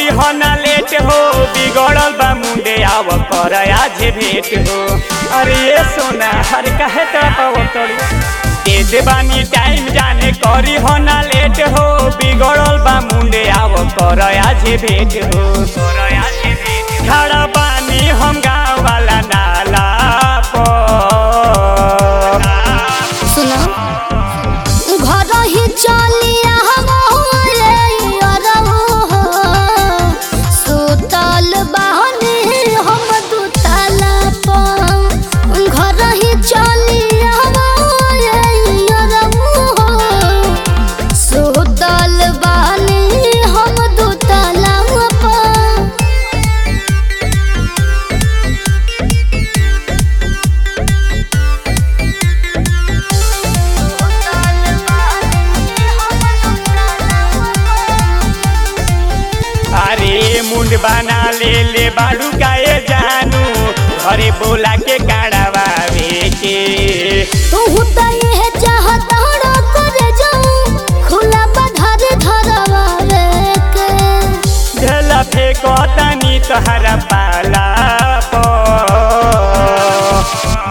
करी हो ना लेट हो बिगड़ल बा मुंडे आव कर आज भेट हो अरे ये सोना हर कहे तो दे दे बानी टाइम जाने करी हो ना लेट हो बिगड़ल बा मुंडे आव कर आज भेट हो कर आज भेट खड़ा बानी हम गाँव वाला नाला पर सुनो घर ही चलिया सुतल बहनी हम दुतला पर घर ही चलिया सुतल बहनी हम दुतला पर अरे मुंड बना ले ले बाड़ू गाए जानू घरे बोला के काढ़ावे के तू तो ये चाहता रो कर जाऊं खुला बधार धरवावे के ढेला फेंको तनी तोहरा पाला पर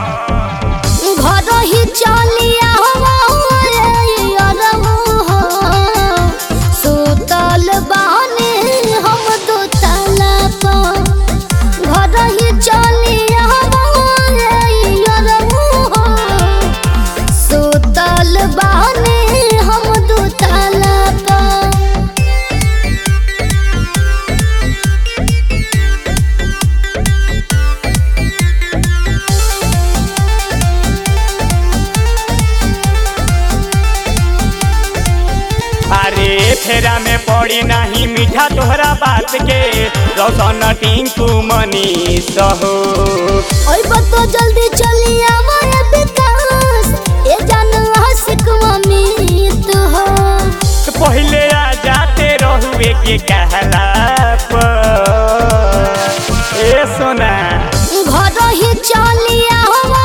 घर ही चलिया सुतल बानी हम दुतला पर घर ही चलिया सुतल बानी हम दुतला पर अरे फेरा में पड़ी नहीं मीठा तोहरा बात के रौशन टिंकू मनीष हो ओए बतो जल्दी चली आवाए विकास ए जान आशिक अमित हो तो पहले आ जाते रहुए के कहला पर ए सोना घर ही चली आवा